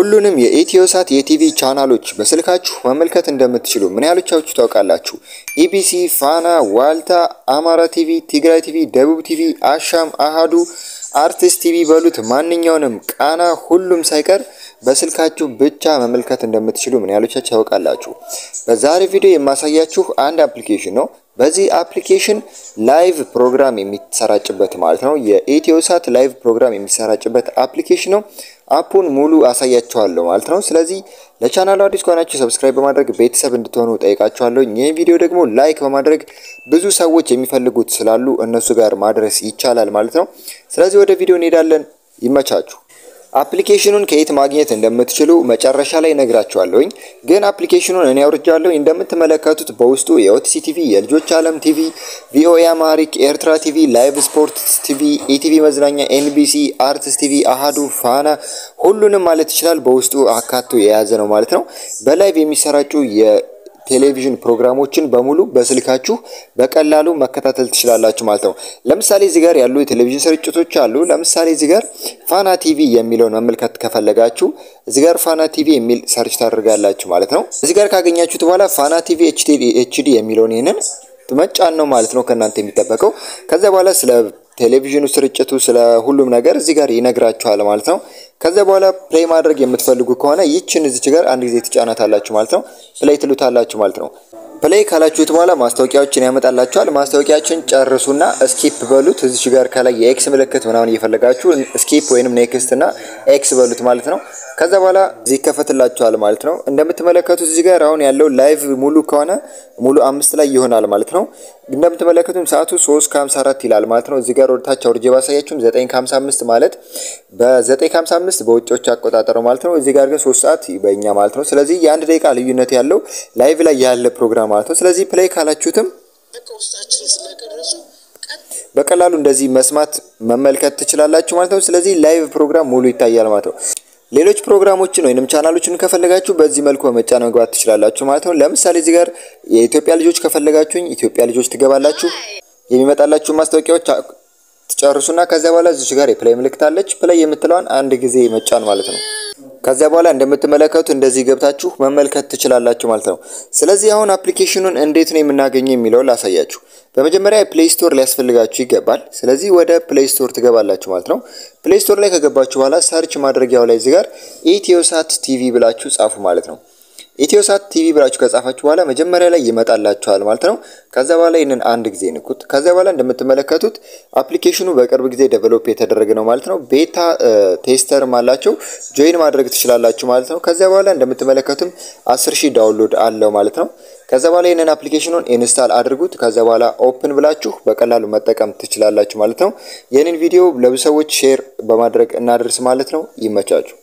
ሁሉንም የኢትዮሳት የቲቪ ቻናሎች በስልካችሁ መመልከት እንደምትችሉ ምን ያህሎቻችሁ ታውቃላችሁ? ኢቢሲ፣ ፋና፣ ዋልታ፣ አማራ ቲቪ፣ ትግራይ ቲቪ፣ ደቡብ ቲቪ፣ አሻም፣ አሃዱ፣ አርቲስት ቲቪ በሉት ማንኛውንም ቃና፣ ሁሉም ሳይቀር በስልካችሁ ብቻ መመልከት እንደምትችሉ ምን ያህሎቻችሁ ታውቃላችሁ? በዛሬ ቪዲዮ የማሳያችሁ አንድ አፕሊኬሽን ነው። በዚህ አፕሊኬሽን ላይቭ ፕሮግራም የሚሰራጭበት ማለት ነው። የኢትዮሳት ላይቭ ፕሮግራም የሚሰራጭበት አፕሊኬሽን ነው። አፑን ሙሉ አሳያችኋለሁ ማለት ነው። ስለዚህ ለቻናሉ አዲስ ከሆናችሁ ሰብስክራይብ በማድረግ ቤተሰብ እንድትሆኑ ጠይቃችኋለሁ። ይህን ቪዲዮ ደግሞ ላይክ በማድረግ ብዙ ሰዎች የሚፈልጉት ስላሉ እነሱ ጋር ማድረስ ይቻላል ማለት ነው። ስለዚህ ወደ ቪዲዮ እንሄዳለን። ይመቻችሁ። አፕሊኬሽኑን ከየት ማግኘት እንደምትችሉ መጨረሻ ላይ ነግራችኋለሁኝ። ግን አፕሊኬሽኑን እኔ አውርጃለሁ። እንደምትመለከቱት በውስጡ የኦቲሲ ቲቪ፣ የልጆች ዓለም ቲቪ፣ ቪኦኤ አማሪክ፣ ኤርትራ ቲቪ፣ ላይቭ ስፖርት ቲቪ፣ ኢቲቪ መዝናኛ፣ ኤንቢሲ፣ አርትስ ቲቪ፣ አሃዱ፣ ፋና ሁሉንም ማለት ይችላል በውስጡ አካቶ የያዘ ነው ማለት ነው። በላይቭ የሚሰራጩ ቴሌቪዥን ፕሮግራሞችን በሙሉ በስልካችሁ በቀላሉ መከታተል ትችላላችሁ ማለት ነው። ለምሳሌ እዚህ ጋር ያሉ የቴሌቪዥን ስርጭቶች አሉ። ለምሳሌ እዚህ ጋር ፋና ቲቪ የሚለውን መመልከት ከፈለጋችሁ እዚህ ጋር ፋና ቲቪ የሚል ሰርች ታደርጋላችሁ ማለት ነው። እዚህ ጋር ካገኛችሁት በኋላ ፋና ቲቪ ኤችዲ የሚለውን ይህንን መጫን ነው ማለት ነው ከእናንተ የሚጠበቀው። ከዚያ በኋላ ስለ ቴሌቪዥኑ ስርጭቱ ስለ ሁሉም ነገር እዚህ ጋር ይነግራችኋል ማለት ነው። ከዚያ በኋላ ፕሌይ ማድረግ የምትፈልጉ ከሆነ ይችን እዚች ጋር አንድ ጊዜ ትጫናታላችሁ ማለት ነው። ፕሌይ ትሉታላችሁ ማለት ነው። ፕሌይ ካላችሁት በኋላ ማስታወቂያዎችን ያመጣላችኋል። ማስታወቂያችን ጨርሱና ስኪፕ በሉት። እዚች ጋር ከላይ የኤክስ ምልክት ምናምን እየፈለጋችሁ ስኪፕ ወይንም ኔክስት እና ኤክስ በሉት ማለት ነው። ከዛ በኋላ እዚህ ይከፈትላችኋል ማለት ነው። እንደምትመለከቱት እዚህ ጋር አሁን ያለው ላይቭ ሙሉ ከሆነ ሙሉ አምስት ላይ ይሆናል ማለት ነው። እንደምትመለከቱም ሰዓቱ 3 ከ54 ይላል ማለት ነው። እዚህ ጋር ወደታች አውርጄ ባሳያችሁም 9 ከ55 ማለት በ9 ከ55 በውጮች አቆጣጠር ማለት ነው። እዚህ ጋር ግን 3 ሰዓት በእኛ ማለት ነው። ስለዚህ የአንድ ደቂቃ ልዩነት ያለው ላይቭ ላይ ያለ ፕሮግራም ማለት ነው። ስለዚህ ፕሌይ ካላችሁትም በቀላሉ እንደዚህ መስማት መመልከት ትችላላችሁ ማለት ነው። ስለዚህ ላይቭ ፕሮግራም ሙሉ ይታያል ማለት ነው። ሌሎች ፕሮግራሞችን ወይንም ቻናሎችን ከፈለጋችሁ በዚህ መልኩ በመጫን መግባት ትችላላችሁ ማለት ነው። ለምሳሌ እዚህ ጋር የኢትዮጵያ ልጆች ከፈለጋችሁኝ ኢትዮጵያ ልጆች ትገባላችሁ። የሚመጣላችሁ ማስታወቂያዎች ትጨርሱና ከዚያ በኋላ እዚች ጋር የፕላይ ምልክት አለች። ፕላይ የምትለዋን አንድ ጊዜ መጫን ማለት ነው። ከዚያ በኋላ እንደምትመለከቱት እንደዚህ ገብታችሁ መመልከት ትችላላችሁ ማለት ነው። ስለዚህ አሁን አፕሊኬሽኑን እንዴት ነው የምናገኘው የሚለውን ላሳያችሁ። በመጀመሪያ ፕሌይ ስቶር ሊያስፈልጋችሁ ይገባል። ስለዚህ ወደ ፕሌይ ስቶር ትገባላችሁ ማለት ነው። ፕሌይ ስቶር ላይ ከገባችሁ በኋላ ሰርች ማድረጊያው ላይ እዚህ ጋር ኢትዮሳት ቲቪ ብላችሁ ጻፉ ማለት ነው። ኢትዮሳት ቲቪ ብላችሁ ከጻፋችሁ በኋላ መጀመሪያ ላይ ይመጣላችኋል ማለት ነው። ከዛ በኋላ ይህንን አንድ ጊዜ ንኩት። ከዛ በኋላ እንደምትመለከቱት አፕሊኬሽኑ በቅርብ ጊዜ ዴቨሎፕ የተደረገ ነው ማለት ነው። ቤታ ቴስተርም አላቸው ጆይን ማድረግ ትችላላችሁ ማለት ነው። ከዚያ በኋላ እንደምትመለከቱም 10 ሺህ ዳውንሎድ አለው ማለት ነው። ከዛ በኋላ ይህንን አፕሊኬሽኑን ኢንስታል አድርጉት። ከዛ በኋላ ኦፕን ብላችሁ በቀላሉ መጠቀም ትችላላችሁ ማለት ነው። ይህንን ቪዲዮ ለብዙ ሰዎች ሼር በማድረግ እናደርስ ማለት ነው። ይመቻችሁ።